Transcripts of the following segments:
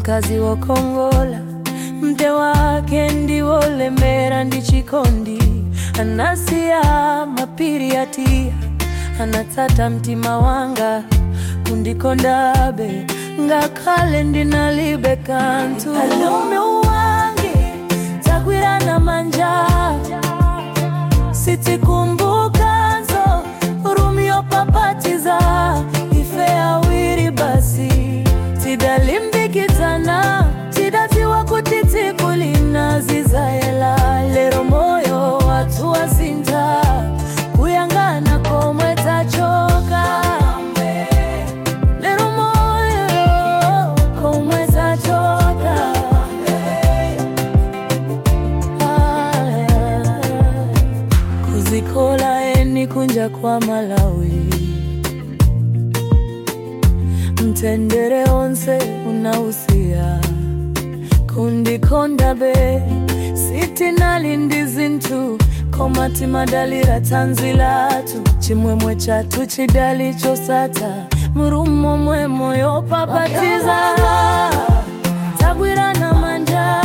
mkazi wokongola mte wake ndiwolemera ndi chikondi anasiya mapiri atia anatsata mtima wanga kundikondabe ngakhale ndinalibe kanthu alume wange tagwirana manja sitikumbukanso rumio papatiza ife awiri basi tidalimbikitana tidatiwa kuti tsiku linazizayela lero moyo watu wasinta kuyangana komwe tachoka lero moyo komwe tachoka kuzikola eni kunja kwa Malawi mtendere onse unausiya kundikonda be sitinali ndi zinthu koma timadalira tanzi lathu chimwemwe chathu chidali chosatha murumo mwe moyo papatiza tagwirana manja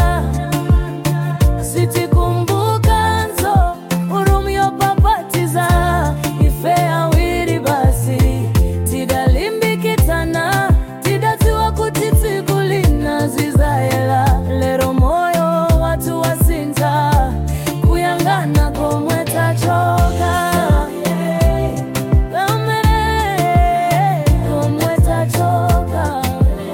sitikumbukanso urumio papatiza ife awiri basi tidalimbikitana tidatiwa kuti tsiku linazizayela lero moyo watu wasinta kuyangana komwe tachoka Pamene komwe tachoka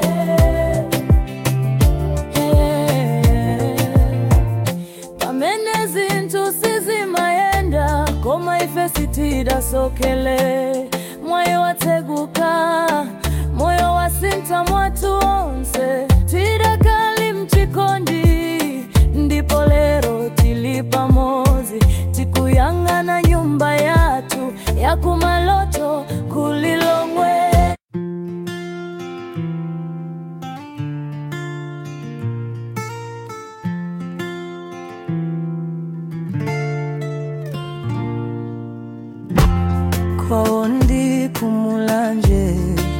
pamene zinthu sizimayenda koma ife sitidasokele moyo watseguka moyo wasintha mwathu onse tidakali mchikondi ndipo lero tili pamodzi tikuyang'ana nyumba yathu yakumaloto kulilongwe kwawo ndi kumulanje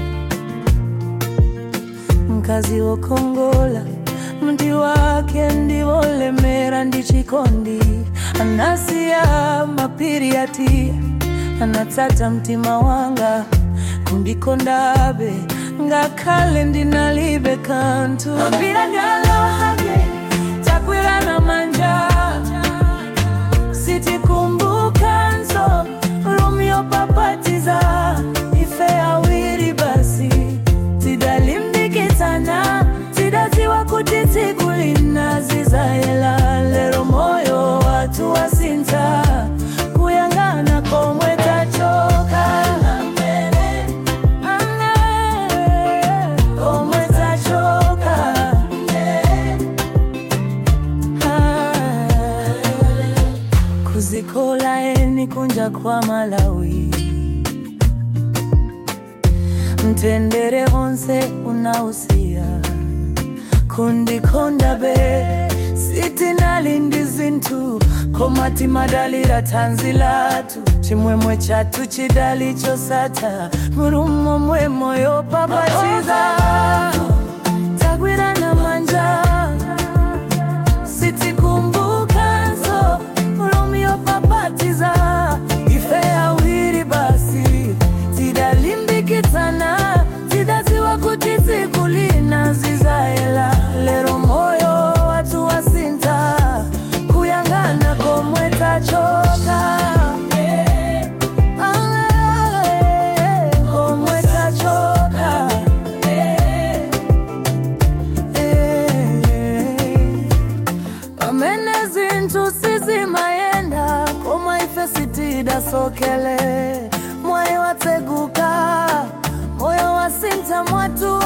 mkazi wokongola mti wake ndiwolemera ndi chikondi anasiya mapiri atia anatsata mtima wanga kundikondabe ngakhale ndinalibe kanthu mapira ndalahage takwirana manja sitikumbukanso rumio papatiza ife awiri basi tidalimbikitana tidatiwa kuti tsiku linazizayela lero moyo watu wasinta kuyang'ana komwe tachoka komwe tachoka kuzikola eni kunja kwa Malawi mtendere onse unausiya kundikonda be sitinali ndi zinthu koma timadalira tanzi lathu chimwemwe chathu chidali chosatha murumo mwe moyo papatiza tagwirana manja sitikumbukanso rumio papatiza ife awiri basi tidalimbikitana tidatiwa kuti tsiku linazizayela lero moyo watu wasinta kuyang'ana komwe tachoka komwe tachoka pamene zinthu sizimayenda koma ife sitidasokele moyo watseguka moyo wasintha mwathu